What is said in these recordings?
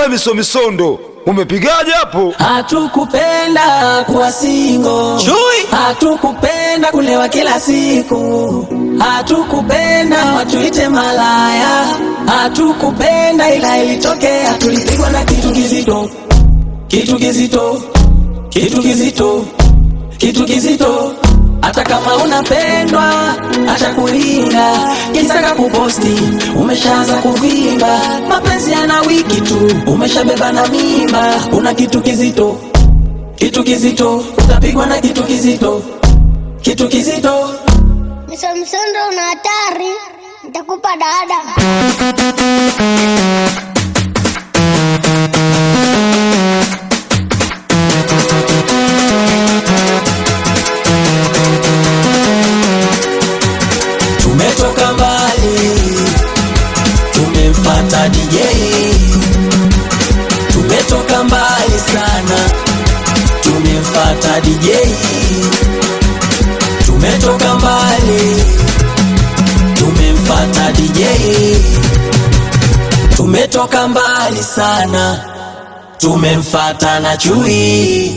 We misomisondo umepigaje hapo? Hatukupenda kuwa singo, Chui. hatukupenda kulewa kila siku, hatukupenda watuite malaya, hatukupenda ila ilitokea, tulipigwa na kitu kizito, kitu kizito, kitu kizito, kitu kizito. Hata kama unapendwa, acha kulinga, kisaka kuposti, umeshaanza kuvimba, mapenzi yana wiki tu, umeshabeba na mimba, una kitu kizito, kitu kizito, utapigwa na kitu kizito, kitu kizito. Msomsondo una hatari, nitakupa dada. Tumetoka mbali, tumemfata DJ. Tumetoka mbali sana, tumemfata DJ. Tumetoka mbali, tumemfata DJ. Tumetoka mbali sana, tumemfata na chui.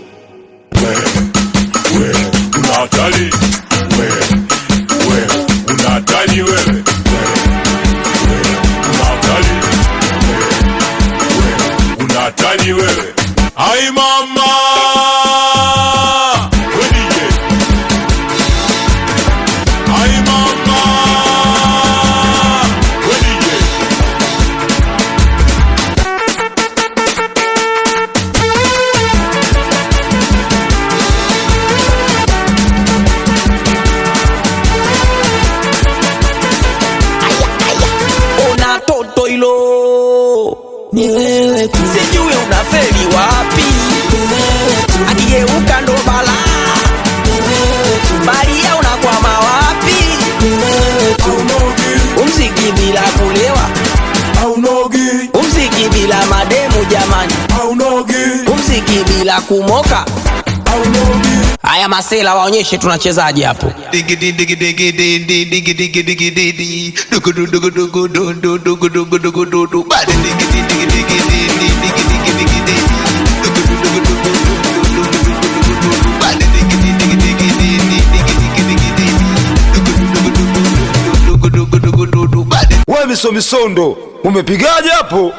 una hatari wewe, wewe una hatari wewe, wewe, wewe una hatari wewe, wewe una hatari wewe. Ai mama we DJ, ai mama we DJ. Una toto hilo, Ni wewe tu, sijui unafeli wapi, ni wewe tu, akigeuka ndo balaa, ni wewe tu, baria unakwama wapi? ni wewe tu. Umziki bila kulewa, Aunogi, umziki bila mademu jamani, aunogi, umziki bila kumoka. aunogi. Haya masela waonyeshe tunachezaje hapo. Diggity diggy diggy di di diggy diggy diggy di di dugu du dugu dugu du du dugu dugu dugu du du bada diggy di diggy diggy di di diggy diggy diggy di dugu du dugu dugu du du dugu dugu dugu du du bada diggy di diggy diggy di di diggy diggy diggy di dugu du dugu dugu du dugu dugu dugu du du bada We misomisondo umepigaje hapo?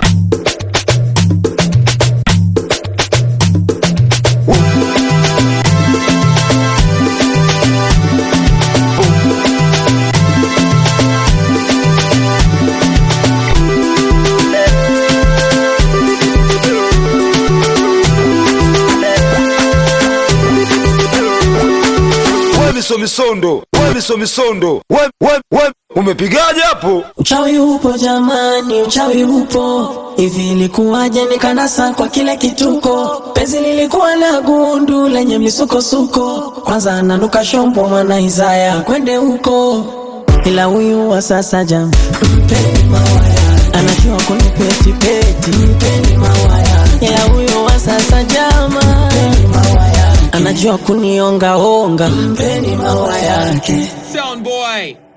We misomisondo we misomisondo we, we, we umepigaje hapo? Uchawi upo jamani, uchawi upo. Hivi ilikuwaje nikanasa kwa kile kituko? Penzi lilikuwa la gundu lenye misukosuko, kwanza ananuka shombo mwana Isaya kwende huko, ila huyu wa sasa jam mpeni mawaya, anajua kunipeti peti, mpeni mawaya, ila huyu wa sasa jama mpeni mawaya, anajua kunionga onga, mpeni mawaya yake. Sound boy.